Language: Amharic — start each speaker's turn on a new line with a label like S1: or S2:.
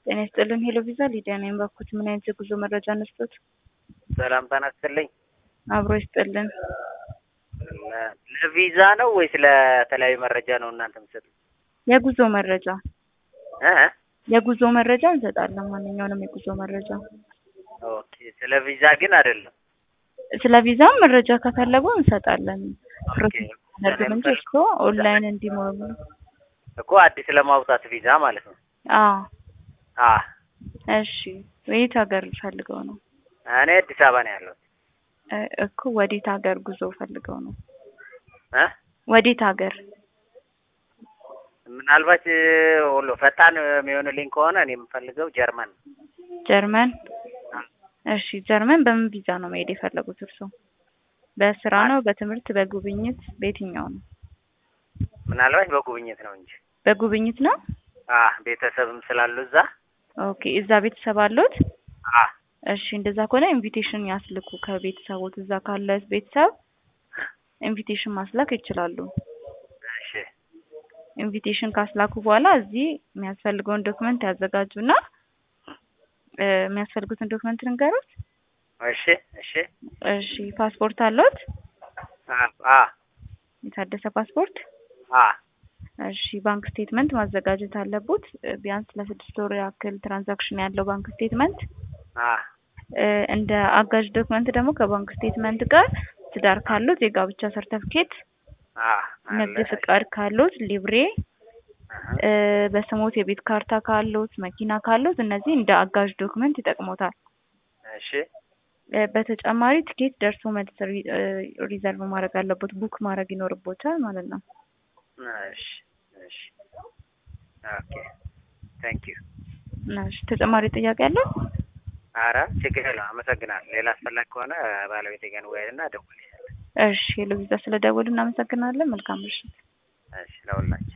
S1: ጤና ይስጥልን ሄሎ ቪዛ ሊዲያ ነኝ። ባኩት ምን አይነት የጉዞ መረጃ ነስቶት?
S2: ሰላም ተናስትልኝ።
S1: አብሮ ይስጥልን።
S2: ለቪዛ ነው ወይስ ለተለያዩ መረጃ ነው እናንተ የምትሰጡት?
S1: የጉዞ መረጃ
S2: እ
S1: የጉዞ መረጃ እንሰጣለን። ማንኛውንም የጉዞ መረጃ።
S2: ኦኬ ስለ ቪዛ ግን አይደለም።
S1: ስለ ቪዛም መረጃ ከፈለጉ እንሰጣለን።
S2: ኦኬ
S1: ነገር እንጂ እኮ ኦንላይን እንዲሞሉ
S2: እኮ አዲስ ለማውጣት ቪዛ ማለት ነው።
S1: አዎ
S2: አ
S1: እሺ። የት ሀገር ፈልገው ነው?
S2: እኔ አዲስ አበባ ነው ያለሁት።
S1: እ እኮ ወዴት ሀገር ጉዞ ፈልገው ነው?
S2: እ
S1: ወዴት ሀገር?
S2: ምናልባት ሁሉ ፈጣን የሚሆንልኝ ከሆነ እኔ የምፈልገው ጀርመን ነው።
S1: ጀርመን። እሺ ጀርመን በምን ቪዛ ነው መሄድ የፈለጉት እርሶ? በስራ ነው፣ በትምህርት፣ በጉብኝት፣ በየትኛው ነው?
S2: ምናልባት በጉብኝት ነው እንጂ
S1: በጉብኝት ነው።
S2: አ ቤተሰብም ስላሉ እዛ
S1: ኦኬ እዛ ቤተሰብ አሉት?
S2: አ
S1: እሺ እንደዛ ከሆነ ኢንቪቴሽን ያስልኩ። ከቤተሰቦት እዛ ካለ ቤተሰብ ኢንቪቴሽን ማስላክ ይችላሉ።
S2: እሺ
S1: ኢንቪቴሽን ካስላኩ በኋላ እዚህ የሚያስፈልገውን ዶክመንት ያዘጋጁና እ የሚያስፈልጉትን ዶክመንት ንገሩት።
S2: እሺ እሺ
S1: እሺ ፓስፖርት አለዎት?
S2: አ አ
S1: የታደሰ ፓስፖርት?
S2: አ
S1: እሺ ባንክ ስቴትመንት ማዘጋጀት አለቦት። እ ቢያንስ ለስድስት ወር ያክል ትራንዛክሽን ያለው ባንክ ስቴትመንት
S2: አ
S1: እ እንደ አጋዥ ዶክመንት ደግሞ ከባንክ ስቴትመንት ጋር ትዳር ካሉት የጋብቻ ሰርተፍኬት፣
S2: አ
S1: ንግድ ፍቃድ ካሉት ሊብሬ፣ እ በስሞት የቤት ካርታ ካሉት፣ መኪና ካሉት እነዚህ እንደ አጋዥ ዶክመንት ይጠቅሞታል።
S2: እሺ
S1: እ በተጨማሪ ትኬት ደርሶ መልስ ሪ- እ ሪዘርቭ ማድረግ አለቦት፣ ቡክ ማድረግ ይኖርቦታል ማለት ነው።
S2: እሺ እሺ ኦኬ ታንክ ዩ
S1: እሺ ተጨማሪ ጥያቄ አለው?
S2: አረ ችግር የለውም አመሰግናለሁ ሌላ አስፈላጊ ከሆነ ባለቤቴ ጋር እንወያይና እደውልልሻለሁ
S1: እሺ ሄሎ ቪዛ ስለደወሉ እናመሰግናለን። መልካም ምሽት።
S2: እሺ ለሁላችን